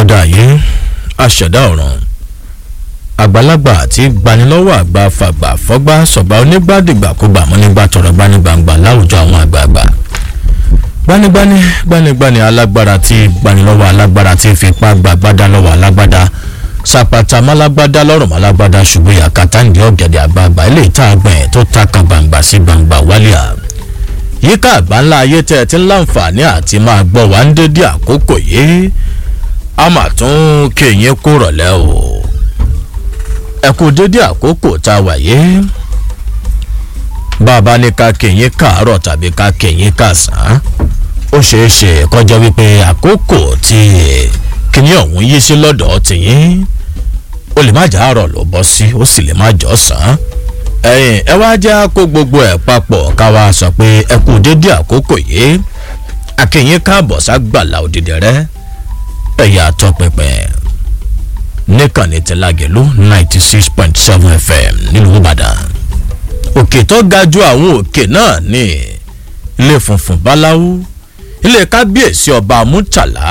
akọ́dá yìí aṣẹ̀dá ọ̀ràn àgbàlagbà àti gbanilọ́wọ́ àgbà fàgbà fọ́gbà sọ̀gbà onígbàdìgbà kó gbà mọ́ nígbà tọrọ gbanigbangba láwùjọ àwọn àgbààgbà gbanigbani gbanigbani alágbára tí gbanilọ́wọ́ alágbára tí fipá gbàgbádá lọ́wọ́ alágbádá sàpàtà málágbádá lọ́rùn málágbádá ṣùgbọ́n yàkátà ní ọ̀gẹ̀dẹ̀ àgbààgbà ilé ìta àgbẹ̀ tó taka gbangba sí gbangba wálíà yíká àgbà ńlá ayé tẹ́ ẹ ti ń láǹfààní àti máa gbọ́ wá ń dédé àkókò yìí a mà tún kéyìn kó rọ̀lẹ́ o ẹ kú dédé àkókò tá a wà yìí bàbá ní ká kéyìn káàárọ̀ tàbí ká kéyìn kàsán ó ṣeé ṣe kọjá wípé àkókò tí kíní ọ̀hún yí sí lọ́dọ̀ tìyín ó lè má jà àárọ̀ ló bọ́ sí ó sì lè má jọ sàn ẹ̀yìn ẹ wá já kó gbogbo ẹ̀ papọ̀ ká wá sọ pé ẹ kú dédé àkókò yìí akéyìn káàbọ̀ ságbàlá òdìdẹ rẹ ẹ̀yà tọpinpin níkànnì tìlágẹ̀lú ninety six point seven fm nílùú ìbàdàn òkè tó ga ju àwọn òkè náà ní ilé funfun báláwú ilé kábíyèsí ọba mútàlá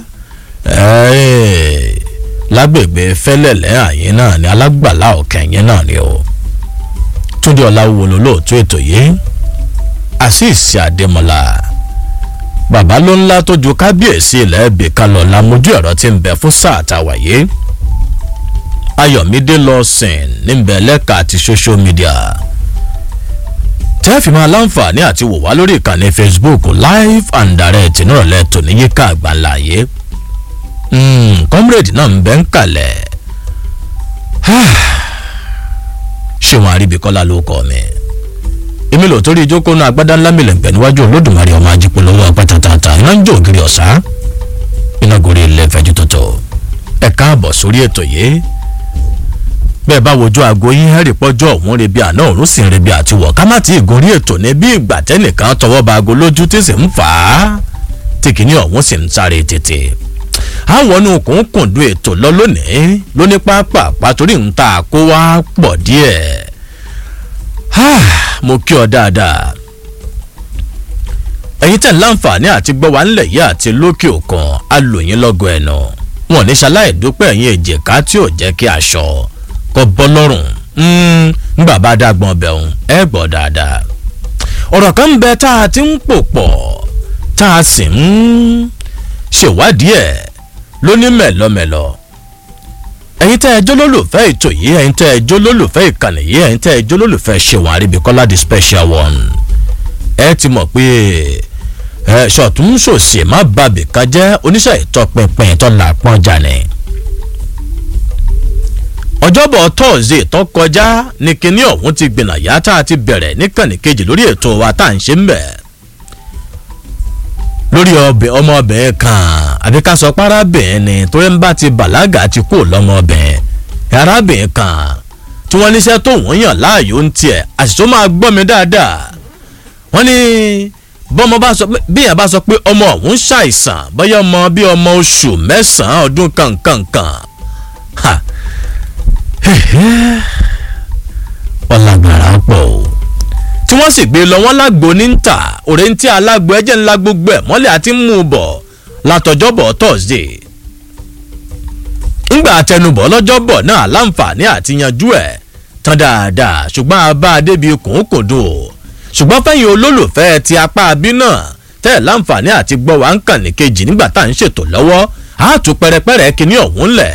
lágbègbè fẹlẹlẹ àyín náà ní alágbàlá ọkẹyìn náà ni o túndé ọláwúwo lólóòtú ètò yìí àṣìṣe àdèmọlá bàbá ló ńlá tó ju kábíyèsí ilẹ̀ ẹ̀bì kan lọ lámojú ẹ̀rọ tí ń bẹ fún sáà tàwa yìí ayọ̀mídé lọ sìn níbẹ̀ lẹ́ka àti social media tẹ́ẹ̀fì máa láǹfààní àti wò wá lórí ìkànnì facebook live and direct nírọ̀lẹ́ tòní yíká àgbàlá yìí comrade náà ń bẹ́ ń kalẹ̀ ṣé wọn àríbíkọ́lá ló kọ́ mi èmi lò torí ìjókòó náà agbádá ńlá mi lẹ̀gbẹ́ níwájú olódùmarè ọmọ ajípolówó apátátátá iná ń jó ògiri ọ̀sá iná gorí ilé ìfẹ́jú tótó ẹ káàbọ̀ sórí ètò yìí bẹ́ẹ̀ bá wojú aago yín hẹ́rì pọ́jọ́ òun rebi àná òun sì ń rebi àtiwọ̀ ká má ti ìgòrí ètò ní bí ìgbà tẹ́nìkan tọwọ́ ba aago lójú tí sì ń fà á tí kìíní ọ̀hún sì ń sáré tètè àwọn ọ̀nà òkùnkùndùn ètò lọ lónìí lóní pápá pàtórí ń ta kó wá pọ̀ díẹ̀ mo kí ọ dáadáa ẹ̀yin tẹ̀ ń láǹfààní àti gbọ́ wa ńlẹ̀ yìí àti lókè òkun alòyìn lọ́gọ̀ ẹ̀nà wọn ní ṣaláì dúpẹ́ ẹ̀yin èjìká tí ò jẹ́ kí aṣọ kọ́ bọ́ lọ́rùn ńgbà bá dàgbọ́n bẹ̀rùn ẹ gbọ́ dáadáa ọ̀rọ̀ kan ń bẹ tá a ti ń pò pọ̀ tá a sì ń ṣèwádìí ẹ̀ lóní mẹ̀lọ́mẹ̀lọ́ ẹ̀yin tẹ́ ẹ jó lólùfẹ́ ètò yìí ẹ̀yin tẹ́ ẹ jó lólùfẹ́ ìkànnì yìí ẹ̀yin tẹ́ ẹ jó lólùfẹ́ ṣèwọ̀n àríbíkọ́lá the special one ẹ ti mọ̀ pé ẹ ṣọ̀tún ṣòṣì má bàbí kan jẹ́ oníṣẹ́ ìtọpinpin tó là pọ́n jà ní. ọjọ́bọ̀ tọ́ọ̀sì tó kọjá ní kinní ọ̀hún ti gbìnà yá tá a ti bẹ̀rẹ̀ níkànnì kejì lórí ètò wa tá à ń ṣe ń bẹ̀ lórí ọbẹ̀ ọmọbìnrin kan àbí ká sọ pé arábìnrin ni torí ń bá ti bàlágà ti kú lọ́mọbìnrin arábìnrin kan tí wọ́n níṣẹ́ tó wọ́n yàn láàyò ń tiẹ̀ àṣìṣó máa gbọ́ mi dáadáa wọ́n ní bọ́mọ bá sọ pé bíyàn bá sọ pé ọmọ òun ṣàìsàn bóyá ọmọ bí ọmọ oṣù mẹ́sàn-án ọdún kankankan ọ̀làgbàrà pọ̀ o tí wọ́n sì gbé lọ wọ́n lágbo ní ń tà òrèǹtí alágbo ẹ̀jẹ̀ ńlá gbogbo ẹ̀ mọ́lẹ̀ àti mú un bọ̀ látọjọ́bọ̀ thursday ńgbà àtẹnubọ̀ lọ́jọ́bọ̀ náà láǹfààní àti yanjú ẹ̀ tán dáadáa ṣùgbọ́n abá adébi kòókòdò ṣùgbọ́n fẹ́yìn olólùfẹ́ ti apá abí náà tẹ́ ẹ̀ láǹfààní àti gbọ́ wá ń kàn ní kejì nígbà tá à ń ṣètò lọ́wọ́ á tún pẹrẹpẹrẹ kíní ọ̀hún lẹ̀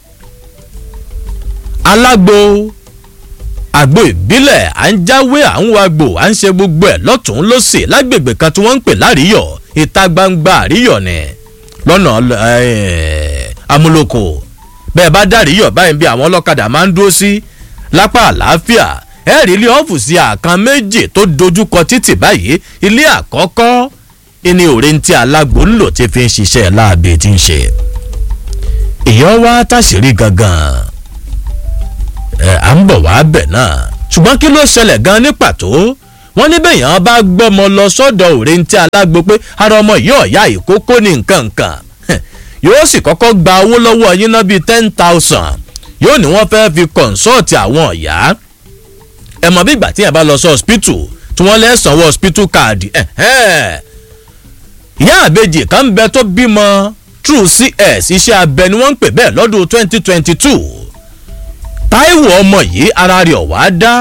alágbo àgbo ìbílẹ̀ à ń jáwé à ń wagbò à ń ṣe gbogbo ẹ̀ lọ́tún lọ́sì lágbègbè kan tí wọ́n ń pè láríyọ̀ ìta gbangba àríyọ̀ ni lọ́nà amúlòkò bẹ́ẹ̀ bá dáríyọ̀ báyìí bí àwọn ọlọ́kadà máa ń dúró sí lápá àlàáfíà ẹ rí ilé ọ́fùsì àkàn méjì tó dojúkọ títì báyìí ilé àkọ́kọ́ ìní òrèǹtí alágbo ńlò tí fi ń ṣiṣẹ́ láàbì tí ń ṣe ìyọ́ wá táṣìírí gangan ẹ à ń bọ̀ wá bẹ̀ náà ṣùgbọ́n kí ló ṣẹlẹ̀ gan ní pàtó wọ́n ní bẹ́yàn bá gbọ́mọ lọ sọ́dọ̀ òrèǹtí alágbo pé ara ọmọ yìí ọ̀yá ìkókó ní nǹkan nǹkan yóò sì kọ́kọ́ gba owó lọ́wọ́ yín náà bíi ten thousand yóò ní wọ́n fẹ́ẹ́ fi kọ̀ǹsọ́ọ̀tì àwọn ọ̀yá ẹ mọ̀ bí ìgbà tí yẹn bá lọ sí hospital tí wọ́n lẹ́ sanwó hospital card ìyá àbejì kan ń bẹ tó bímọ true cs iṣẹ́ abẹ ni wọ́n ń pè bẹ́ẹ̀ lọ́dún twenty twenty two táíwò ọmọ yìí ara rẹ̀ ọ̀wá dá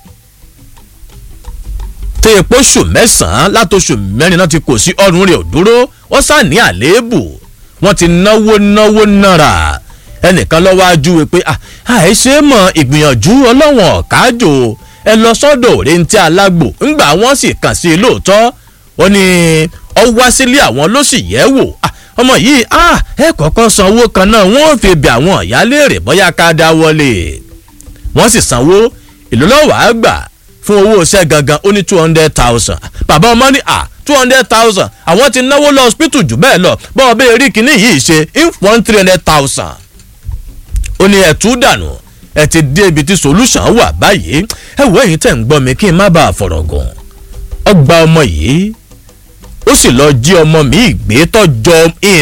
tó epo oṣù mẹ́sàn-án látòṣù mẹ́rin náà ti kò sí ọrùn rẹ̀ ò dúró ó sá ní àléébù wọ́n ti náwó náwó náírà ẹnìkan lọ́wọ́ ajú pé àìṣe mọ̀ ìgbìyànjú ọlọ́wọ̀n ọ̀kájò ẹ lọ sọ́dọ̀ òrèǹtí alágbò ńgbà wọ́n sì kàn sí i lóòótọ́ ó ní ọ wá sílé àwọn ló sì yẹ̀ wò ọmọ yìí ẹ kọ́kọ́ san owó kan náà wọ́n fi bẹ̀ àwọn ìyáléèrè bóyá ká dá wọlé wọ́n sì sanwó ìlú lọ́wọ́ àgbà fún owó iṣẹ́ gangan ó ní two hundred thousand bàbá ọmọ ní à two hundred thousand àwọn ti náwó lọ hospital jù bẹ́ẹ̀ lọ bọ́ọ̀ bẹ́ẹ̀ rí kinní yìí ṣe in one three hundred thousand ó ní ẹ̀tú dànù ẹ ti dé ibi tí solution wà báyìí ẹ wo èyí tẹ̀ ń gbọ́ mi kí n má bàa fọ̀rọ̀ gùn ọgbà ọmọ yìí ó sì lọ jí ọmọ mi gbé tọjọ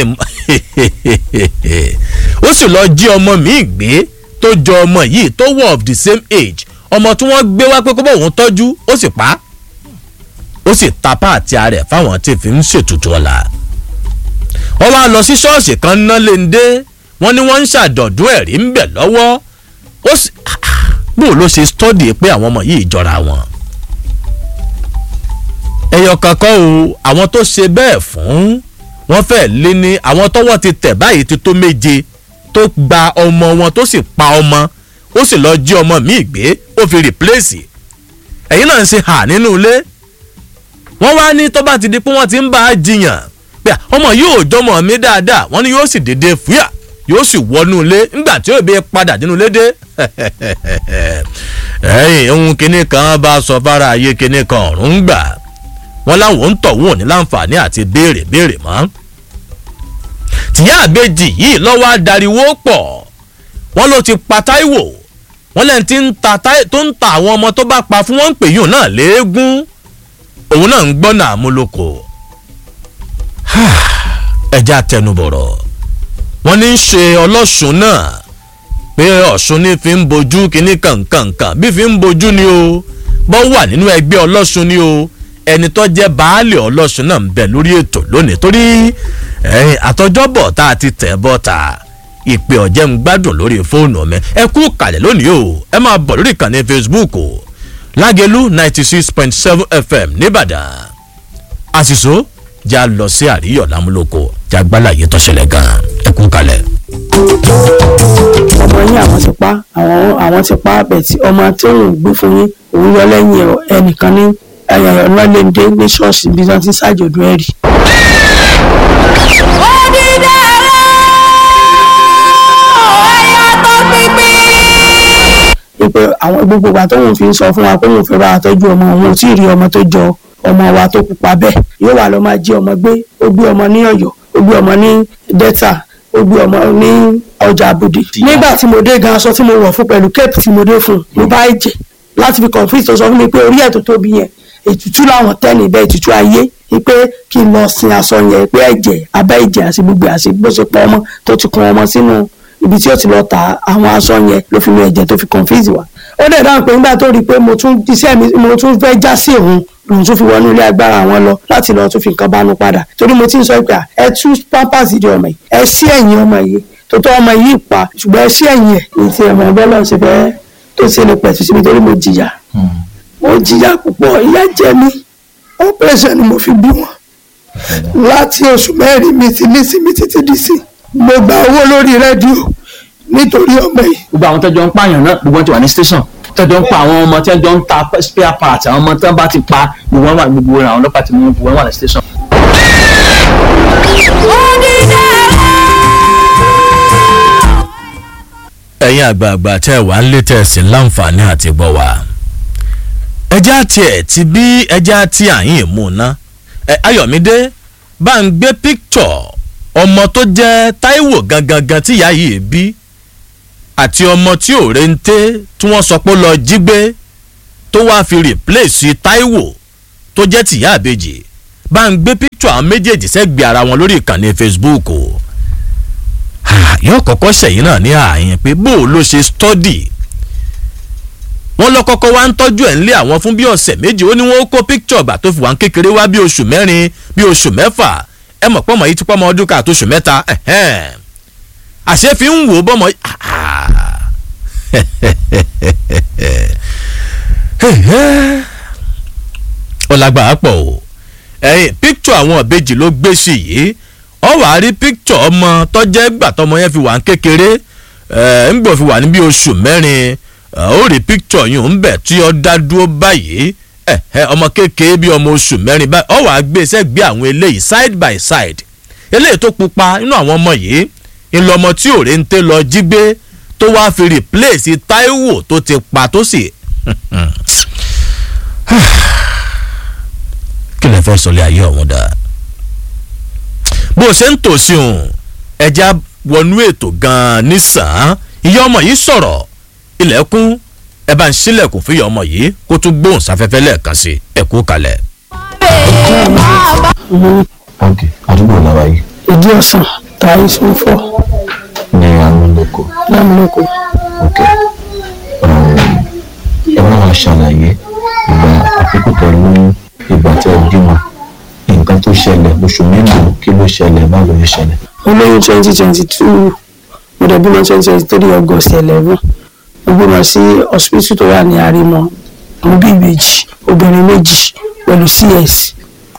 ó sì lọ jí ọmọ mi gbé tó jọ ọmọ yìí tó wọ of the same age ọmọ tí wọ́n gbé wá pé kó bọ̀ wọ́n tọ́jú ó sì pa ó sì ta páàtì ara ẹ̀ fáwọn tí fi ń ṣètùtù ọ̀la wọ́n wá lọ sí ṣọ́ọ̀ṣì kan ná léńdé wọ́n ní wọ́n ń ṣàdọ̀dún ẹ̀rí ń bẹ̀ lọ́wọ́ ó sì bó ló ṣe stọ́dì pé àwọn ọmọ yìí jọra wọn ẹyọ kankan o àwọn tó ṣe bẹ́ẹ̀ fún wọ́n fẹ́ lé ní àwọn tọ́wọ́ ti tẹ̀ báyìí ti tó méje tó gba ọmọ wọn tó sì pa ọmọ ó sì lọ jí ọmọ míì gbé ó fi rìpléèsì ẹ̀yin náà ń ṣe hà nínú ilé wọ́n wá ní tó bá ti di pé wọ́n ti ń bá a jiyàn pé ọmọ yóò jọmọ mi dáadáa wọ́n ní yóò sì dédé fúyà yóò sì wọnú ilé nígbà tí yóò bí padà nínú ilé dé ẹ̀yìn ohun kinní kan bá sọ fara ayé kinní kan ọ̀run gbà wọ́n láwọn ń tọ̀ wọ́n ní láǹfààní àti béèrè béèrè mọ́ tìyá àbejì yìí lọ́wọ́ adariwo pọ̀ wọ́n ló ti pa táíwò wọ́n lẹ́ni tí ń ta tó ń ta àwọn ọmọ tó bá pa fún wọn ń pè yùn náà léégún òun náà ń gbọ́nà àmúlòkò ẹja tẹnubọ̀rọ̀ wọ́n ní í ṣe ọlọ́sùn náà pé ọ̀ṣun ní fi ń bojú kínní kànkànkàn bí fi ń bojú ni o bọ́ wà nínú ẹgbẹ́ ọlọ́sùn ni o ẹni tó jẹ́ baálé ọlọ́sùn náà ń bẹ lórí ètò lónìí torí àtọjọ́bọ̀ tá a ti tẹ̀ bọ́ ta ìpè ọ̀jẹ̀ ń gbádùn lórí fóònù mi ẹ kú kàlẹ̀ lónìí o ẹ máa bọ̀ lórí ìkànnì facebook o lágẹ̀lú ninety six point seven fm nìbàdàn àṣìṣó já lọ sí àríyọ̀ lámúlòkọ já gbálàyé tọ́ṣẹlẹ̀ gan ẹ kú kàlẹ̀. ọmọ yín àwọn ti pa àwọn àwọn ti pa bẹ̀tì ọmọ tí òun gbé fún yín òun yọ lẹ́yìn ẹnìkan ní ọlọ́lẹ́ndé ní ṣọ́ọ̀ṣì bí wọ́n ti ṣàjọ̀dún ẹ̀rí. wípé àwọn gbogbo wa tóun fi ń sọ fún wa pé òun fẹ́ bá wa tọ́jú ọmọ òun ò tí ì rí ọmọ tó jọ ọmọ wa tó pupa bẹ́ẹ̀ yóò wà lọ máa jí ọmọ gbé ó gbé ọmọ ní ọ̀yọ́ ó gbé ọmọ ní delta ó gbé ọmọ ní ọjà àbòdì. nígbà tí mo dé gan aṣọ tí mo wọ̀ fún pẹ̀lú cape tí mo dé fún mo bá ẹ̀jẹ̀ láti fi confuse tó sọ fún mi pé orí ẹ̀ tó tóbi yẹn ètùtù làwọn tẹ́lẹ̀ bẹ́ẹ̀ ètùtù ayé pé kí n lọ sin aṣọ yẹn pé ẹ̀jẹ̀ abẹ́ ẹ̀jẹ̀ àti gbogbo àti bó ṣe pọ̀ ọmọ tó ti kun ọmọ sínú ibi tí ó ti lọ ta àwọn aṣọ yẹn ló fi mi ẹ̀jẹ̀ tó fi confuse wa. ó dẹ̀ dáhùn pé nígbà tó rí i pé mo tún iṣẹ́ mi mo tún fẹ́ já sí òun lòun tún fi wọnú ilé agbára wọn lọ láti lọ tún fi nǹkan bánu padà torí mo ti ń sọ pé ẹ tú pampers di ọmọ yìí ẹ sí ẹ̀yìn ọmọ yìí tó tọ́ ọmọ yìí pa ṣùgbọ́n ẹ sí ẹ̀yìn ẹ̀ ní ti ẹ̀mọ̀ ẹgbẹ́ lọ́n ṣe fẹ́ tó ṣe lè pẹ̀tù síbi torí mo jìyà mo jìyà púpọ̀ ìyà jẹ mí operation ni mo fi bí wọn láti oṣù mẹ́rin mi ti ní sí mi títí di sí mo gba owó lórí rédíò nítorí ọmọ yìí. gbogbo àwọn tẹjọ ń pààyàn náà gbogbo wọn ti wà ní station tẹjọ ń pa àwọn ọmọ tẹjọ ń ta spare parts àwọn ọmọ tí wọn bá ti pa gbogbo wọn wà gbogbo àwọn ọlọ́pàá ti mú gbogbo wọn wà ní station. ẹ̀yin àgbààgbà tẹ́ ẹ wà ń lé tẹ̀sí láǹfààní àti gbọ́ wa ẹja tiẹ̀ ti bí ẹja tí àyìn mú ná ẹ ayọ̀mídé bá ń gbé píktọ̀ ọmọ tó jẹ́ táíwò gangan tí ìyá yìí bí àti ọmọ tí ò rente tí wọ́n sọ pé ó lọ jí gbé tó wáá fi rìpléèsì táíwò tó jẹ́ tìyá àbejì bá ń gbé píktọ̀ àwọn méjèèjì sẹ́gbẹ̀ẹ́ ara wọn lórí ìkànnì facebook o yóò kọ́kọ́ ṣẹ̀yìn náà ní ààyè pé bó o ló ṣe stọ́dì wọ́n lọ kọ́kọ́ wá ń tọ́jú ẹ̀ ń lé àwọn fún bí ọ̀sẹ̀ méjì ó ní wọ́n kó píkítọ̀ ọ̀gbà tó fi wá ń kékeré wá bí oṣù mẹ́rin bí oṣù mẹ́fà ẹ mọ̀ pọ́mọ yìí ti pọ́mọ ọdún ká àtúnṣe mẹ́ta ẹ̀hẹ́n. àṣẹ fi ń wò ó bọ́mọ yìí ó lágbára pọ̀ o ẹ̀yìn píkítọ̀ àwọn ìbejì ló gbé sí yìí ọ wà á rí píkítọ̀ ọmọ tọ́jẹ́ gbà tọmọ yẹn fi wà ń kékeré ẹ̀ ń gbọ́ fi wà ní bí oṣù mẹ́rin ó rí píkítọ̀ yìí ń bẹ̀ tí ó dá dúró báyìí ẹ̀ ẹ̀ ọmọ kékeré bí ọmọ oṣù mẹ́rin báyìí ọ wà á gbé sẹ́gbẹ́ àwọn eléyìí side by side eléyìí tó pupa nínú àwọn ọmọ yìí ńlọmọ tí òrèǹtẹ lọ jí gbé tó wáá fi replace Táíwò tó ti pa tó sì kí lè fẹ́ sọlé ayé ọ̀hún dà bó o ṣe ń tòsí òun ẹja wọnú ètò gan-an nísàn-án ìyá ọmọ yìí sọ̀rọ̀ ilẹ̀kùn ẹ bá ń ṣílẹ̀kùn fún ìyá ọmọ yìí kó tún gbóhùn sáfẹ́fẹ́ lẹ́ẹ̀kan sí ẹ kú kalẹ̀. ok àdúgbò làwa yìí ìdí ọ̀sán tààrí sún fọ́ ní amúlòkọ lámúlòkọ ok ẹ bá wa ṣàlàyé ìgbà àkókò tó lóyún ìgbà tí ẹ bímọ nǹkan tó ṣẹlẹ̀ oṣù mélòó kí ló ṣẹlẹ̀ báwo ló ṣẹlẹ̀. mo lóyún twenty twenty two mo dẹ̀ bímọ twenty twenty three august eleven mo bímọ sí hospital tó wà ní àrímọ mo bí ìbejì obìnrin méjì pẹ̀lú cs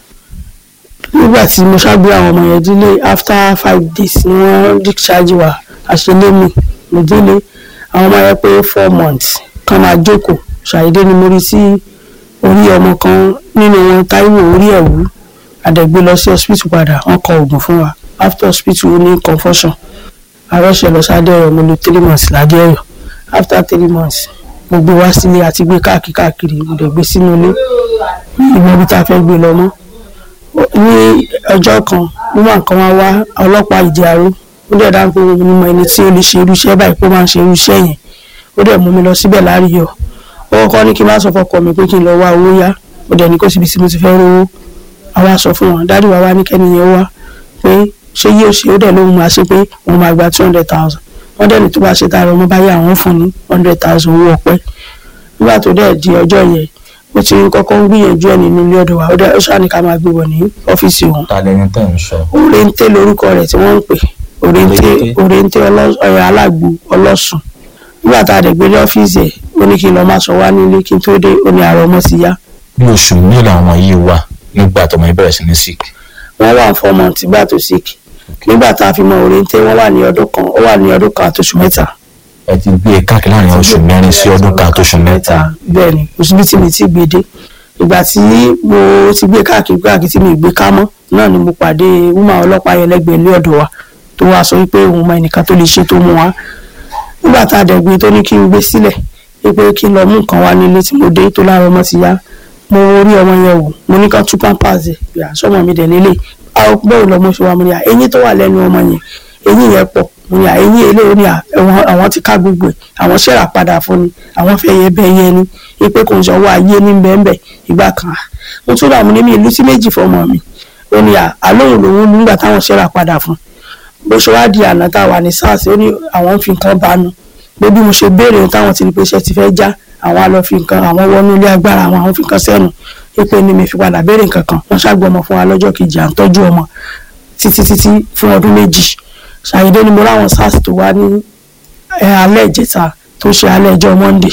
nígbà tí mo ṣàgbé àwọn ọmọ yẹn délé after five days ni wọ́n discharge wa àṣelémi mo délé àwọn ọmọ yẹn pé four months kan máa jókòó ṣàyédé ni mo rí sí orí ọmọ kan nínú wọn táíwò orí ẹ̀wú àdẹ̀gbé lọ sí hospital padà wọ́n kọ oògùn fún wa after hospital ó ní confusion àròṣe lọ sádẹ́rọ̀ mo lò three months ládẹ́rọ̀ after three months mo gbé wá sílé àti gbé káàkiri káàkiri mo dẹ̀ gbé sínú ilé ìmọ̀ ibi tá a fẹ́ gbé lọ mọ́ ní ọjọ́ kan nígbà kan wá wá ọlọ́pàá ìdí aró ó dẹ̀ dáhùn pé mo mọ ẹni tí ó lè ṣe irú iṣẹ́ báyìí pé ó máa ń ṣe irú iṣẹ́ yẹn ó dẹ̀ mú mi lọ síbẹ̀ láàríyọ̀ ó kọ́kọ́ ní kí n má sọ fọkọ mi pé kí n lọ wá owó yá ó dẹ̀ ní kó síbi tí mo ti fẹ́ rówó àwa sọ fún wọn dáàdì wa wá ní kẹ́ni yẹn wá pé ṣé yóò ṣe ó dẹ̀ lóhun máa ṣe pé wọ́n máa gba two hundred thousand wọ́n dẹ̀ ní tó bá ṣe tààrà ọmọ báyìí àwọn fún ní hundred thousand owó ọpẹ́ nígbà tó dẹ̀ di ọjọ́ yẹn ó ti ń kọ́kọ́ ń gbìyànjú ẹ̀ nínú ilé ọ̀dọ̀ wa ó dẹ̀ ó ṣáà ní ká máa gbé wọ̀ ní ọ́fíìsì òun ta lẹni tẹ́ ń sọ. òrèǹté lórúkọ rẹ̀ tí wọ́n ń pè òrèǹté òrèǹté ọ̀rẹ́ alágbo ọlọ́sùn nígbà tá a dẹ̀ gbé ní ọ́fíìsì ẹ̀ ó ní kí n lọ máa sọ wá nílé kí n tó dé ó ní àrò ọmọ ti yá bí oṣù mélòó àwọn yìí wà nígbà tọmọ yìí bẹ̀rẹ̀ sí ní sick. wọ́n wà four months ìgbà tó sick nígbà tá a fi mọ òrèǹté wọ́n wà ní ọdún kan ó wà ní ọdún kan àtòṣù mẹ́ta ẹ ti gbé e káàkiri láàrin oṣù mẹ́rin sí ọdún kan àtòṣù mẹ́ta. bẹ́ẹ̀ ni oṣù bíi tí mi ti gbé dé ìgbà tí mo ti gbé káàkiri káàkiri tí mi gbé ká mọ́ náà ni mo pàdé wúmà ọlọ́pàá yẹn lẹ́gbẹ̀ẹ́ ilé ọ̀dọ̀ wa tó wá sọ wípé òun mọ ẹnìkan tó lè ṣe tó mú wa nígbà tá a dẹ̀ gbé tó ní kí n gbé sílẹ̀ wípé kí n lọ mú nǹkan wá nílé tí mo dé tó lára ọmọ ti yá mo rí ọmọ yẹn wò mo ní ká tú pampers ẹ̀ yà sọ́mọ mi dẹ̀ nílé bẹ́ẹ̀ lọ́mọ ṣe wá mo ní à eyín tó wà lẹ́nu ọmọ yẹn eyín yẹn pọ̀ mo ní à eyín eléyìí ní à àwọn ti ká gbogbo ẹ̀ àwọn ṣẹ̀rà padà fún ni àwọn fẹ́ yẹ bẹ́ẹ̀ yẹn ni wípé kò ń sọ wá ayé ní bẹ́ẹ̀ ìgbà kan à mo tún rà mo ní mi ìlú sí méjì fọmọ mi ó ní à àlóhùn lòun nígbà táwọn ṣẹ̀rà padà fún bó ṣe wá di àná tá a wà ní sars ó ní àwọn ń fi nǹkan bánu pé bí mo ṣe béèrè ohun táwọn ti rí pé iṣẹ́ ti fẹ́ já àwọn á lọ fi nǹkan àwọn wọnú ilé agbára àwọn àwọn fi nǹkan sẹ́nu pé ní mi fi padà béèrè nǹkan kan wọ́n ṣàgbọ́ ọmọ fún wa lọ́jọ́ kejì à ń tọ́jú ọmọ títí títí fún ọdún méjì ṣàyẹ̀dẹ́ ni mo ráwọn sars tó wá ní alẹ́ ìjẹta tó ṣe alẹ́ ẹjọ́ monday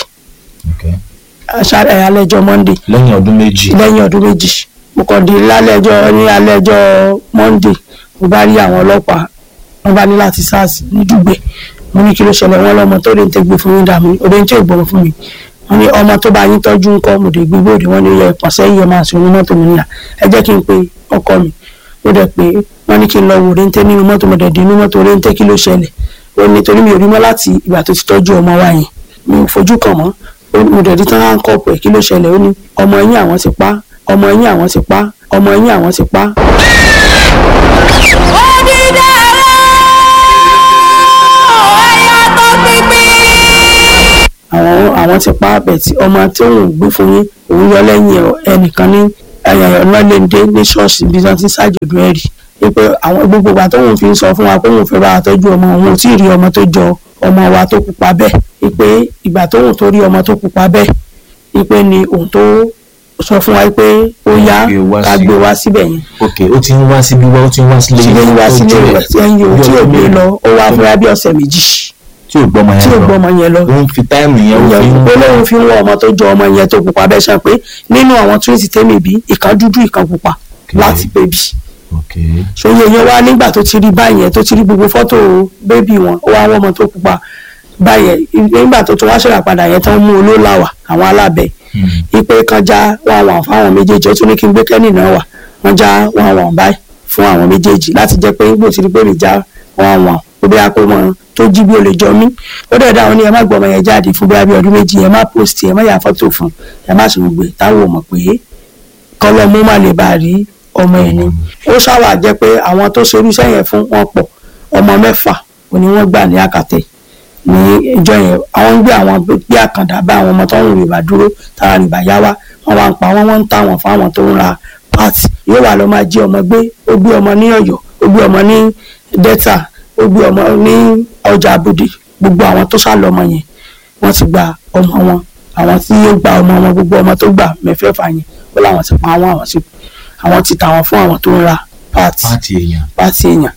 alẹ́ ẹjọ́ monday lẹ́yìn ọdún méjì. lẹ́yìn ọdún méjì mo kàn dé lálẹ́ ẹjọ́ ní alẹ́ ẹjọ́ monday mo bá rí àwọn ọlọ́pàá wọ́n bá ní láti sars ní dùgbẹ́ mo ní kí ló ṣẹlẹ̀ wọ́n lọ́mọ tó lè ń tẹ́gbẹ́ fún yín dàmí òde ń tẹ́ ìgbọ̀n fún mi wọ́n ní ọmọ tó bá yín tọ́jú ńkọ́ mo dé gbé bóde wọ́n ní yẹ ìpàṣẹ yìí máa sọ onímọ́tò mi níyà ẹ jẹ́ kí n pe ọkọ mi ó dẹ̀ pé wọ́n ní kí n lọ wò òde ń tẹ́ nínú mọ́tò mo dẹ̀ dé inú mọ́tò òde ń tẹ́ kí ló ṣẹlẹ̀ ó ní torí mi ò rí mọ́ láti ìgbà tó ti tọ́jú ọmọ wa yẹn mi ò fojú kàn mọ́ mo dẹ̀ di tán kọ́ọ̀pù ẹ̀ kí ló ṣẹlẹ̀ ó ní ọmọ yín àwọn ti pa ọmọ yín àwọn ti pa ọmọ yín àwọn ti pa. àwọn àwọn ti pa àbẹ̀tì ọmọ tí òun gbé fún yín òun yọ lẹ́yìn ẹnìkan ní ọlọ́lẹ́ndé ní ṣọ́ọ̀ṣì bí wọ́n ti ṣàjọ̀dún ẹ̀ rí wípé àwọn gbogbo ìgbà tóun fi ń sọ fún wa pé òun fẹ́ bá wa tọ́jú ọmọ òun ò tí ì rí ọmọ tó jọ ọmọ wa tó pupa bẹ́ẹ̀ wípé ìgbà tóun tó rí ọmọ tó pupa bẹ́ẹ̀ wípé ni òun tó sọ fún wa pé ó yá Gbé wá ká sí- gbé wá síbẹ̀ yẹn ok ó ti ń wá síbí wá ó ti ń wá sílé sílé wá sílé rẹ̀ tí ẹ̀yìn o tí ò gbé lọ ó wá fúnra bí ọ̀sẹ̀ méjì tí ò gbọ́mọ tí ò yẹn gbọ́ lọ ọmọ yẹn lọ ó ń fi táìmù yẹn ó fi ń ó lóun fi ń wọ ọmọ tó jọ ọmọ yẹn tó pupa bẹ́ẹ̀ sọ pé nínú àwọn twins tèmi bí ìkan dúdú ìkan pupa láti bébì ok ṣòye yẹn wá nígbà tó ti rí báyẹn tó ti rí gbogbo fọ́tò bébì wọn ó wá wọ́n ọmọ tó pupa báyẹn nígbà tó tún wá ṣẹlẹ̀ padà yẹn tán mú olólàwà àwọn alábẹ́ ipe kan já wọn àwọn fáwọn méjèèjì ó tún ní kí n gbé kẹ́nì náà wà wọ́n já wọn àwọn báyìí fún àwọn méjèèjì láti jẹ́ pé bó ti rí pé mi já wọn àwọn ó bí akó mọ tó jí bí ó lè jọ mí ó dẹ̀ dáhùn ní ẹ má gbọ́ ọmọ yẹn jáde fún bóyá bí ọdún méjì ẹ má post ẹ má yà fọ́tò fún ẹ má sùn gbé táwọn ò mọ̀ pé kọ́lọ́mú má lè bá a rí ọmọ ẹ̀ ni ó ṣáwà jẹ́ pé àwọn tó ṣerú iṣẹ́ yẹn fún wọn pọ̀ ọmọ mẹ́fà òní wọ́n gbà ní àkàtẹ́ ní ìjọ yẹn àwọn ń gbé àwọn bí àkàndá bá àwọn ọmọ tó ń rìbà dúró tára rìbà yá wá wọn wá ń pa wọn wọn ń tà wọn fáwọn tó ń ra pàtì yóò wà lọ máa jí ọmọ gbé ó gbé ọmọ ní Ọ̀yọ́ ó gbé ọmọ ní Delta ó gbé ọmọ ní ọjà àbòdì gbogbo àwọn tó sá lọmọ yẹn wọ́n ti gba ọmọ wọn àwọn tí yóò gba ọmọ wọn gbogbo ọmọ tó gbà mẹ́fẹ̀ẹ̀fà yẹn ó láwọn ti pa àwọn àwọn ti àwọn ti tà wọn fún àwọn tó ń ra pàtì pàtì èèyàn pàtì èèyàn.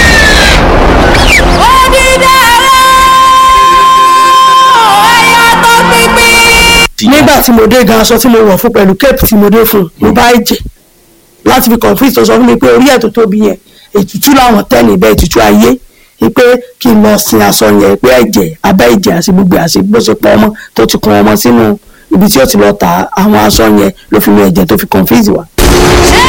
nígbà tí mo dé gan aṣọ tí mo wọ̀ fún pẹ̀lú cape tí mo dé fún mo bá ẹ̀jẹ̀ láti fi confuse tó sọ fún mi pé orí ẹ̀ tó tóbi yẹn ètùtù làwọn tẹ́ níbẹ̀ ètùtù ayé pé kí n lọ sin aṣọ yẹn pé ẹ̀jẹ̀ abẹ́ ẹ̀jẹ̀ àti gbogbo àti bó ṣe pọ̀ ọmọ tó ti kun ọmọ sínú ibi tí ó ti lọ ta àwọn aṣọ yẹn ló fi mi ẹ̀jẹ̀ tó fi confuse wa.